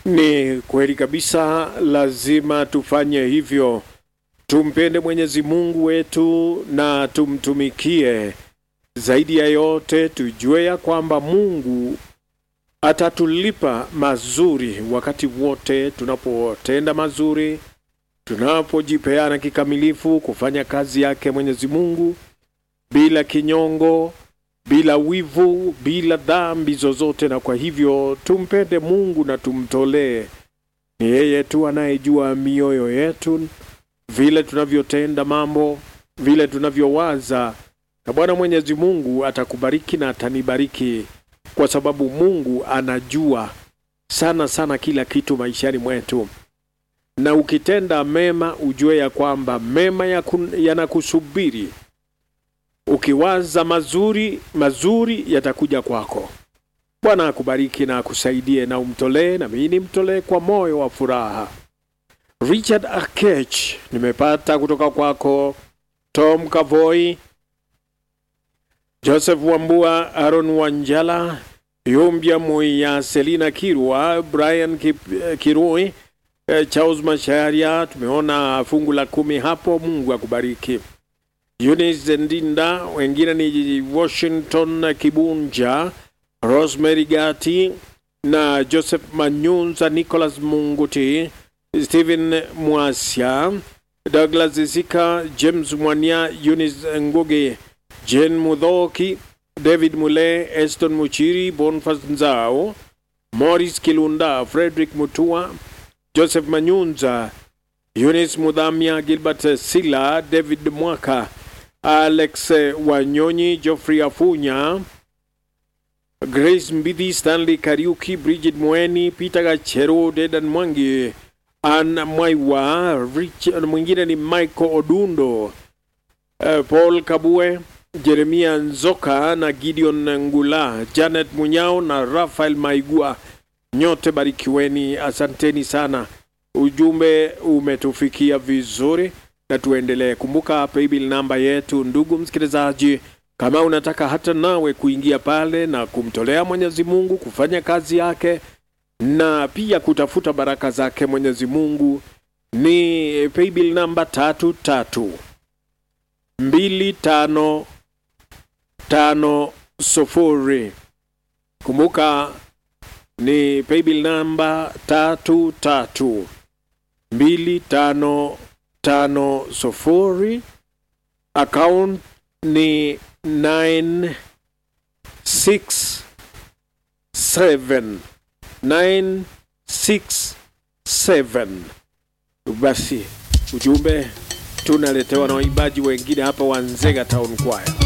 Ni kweli kabisa, lazima tufanye hivyo. Tumpende Mwenyezi Mungu wetu na tumtumikie. Zaidi ya yote, tujue ya kwamba Mungu atatulipa mazuri wakati wote tunapotenda mazuri, tunapojipeana kikamilifu kufanya kazi yake Mwenyezi Mungu bila kinyongo, bila wivu, bila dhambi zozote. Na kwa hivyo tumpende Mungu na tumtolee. Ni yeye tu anayejua mioyo yetu, vile tunavyotenda mambo, vile tunavyowaza, na Bwana Mwenyezi Mungu atakubariki na atanibariki, kwa sababu Mungu anajua sana sana kila kitu maishani mwetu. Na ukitenda mema, ujue ya kwamba mema yanakusubiri. Ukiwaza mazuri, mazuri yatakuja kwako. Bwana akubariki na akusaidie, na umtolee na mimi nimtolee kwa moyo wa furaha. Richard Akech nimepata kutoka kwako, Tom Kavoi, Joseph Wambua, Aaron Wanjala, Yumbia Muya, Selina Kirwa, Brian Kip- Kirui, eh, Charles Masharia. Tumeona fungu la kumi hapo. Mungu akubariki. Eunice Ndinda, wengine ni Washington Kibunja, Rosemary Gati na Joseph Manyunza, Nicholas Munguti, Stephen Mwasia, Douglas Zika, James Mwania, Eunice Ngugi, Jen Mudhoki, David Mule, Eston Muchiri, Bonfas Nzao, Morris Kilunda, Frederick Mutua, Joseph Manyunza, Eunice Mudhamia, Gilbert Sila, David Mwaka, Alex Wanyonyi, Geoffrey Afunya, Grace Mbidi, Stanley Kariuki, Bridget Mweni, Peter Gachero, Dedan Mwangi, Ann Mwaiwa, Richard, mwingine ni Michael Odundo, uh, Paul Kabue, Jeremia Nzoka na Gideon Ngula, Janet Munyao na Rafael Maigua. Nyote barikiweni, asanteni sana. Ujumbe umetufikia vizuri na tuendelee. Kumbuka paybill namba yetu, ndugu msikilizaji, kama unataka hata nawe kuingia pale na kumtolea Mwenyezi Mungu kufanya kazi yake na pia kutafuta baraka zake Mwenyezi Mungu, ni paybill namba tatu tatu mbili tano tano sufuri. Kumbuka ni paybill namba tatu tatu mbili tano tano sufuri. Account ni 967 967. Basi ujumbe tunaletewa na waimbaji wengine hapa wa Nzega Town Choir.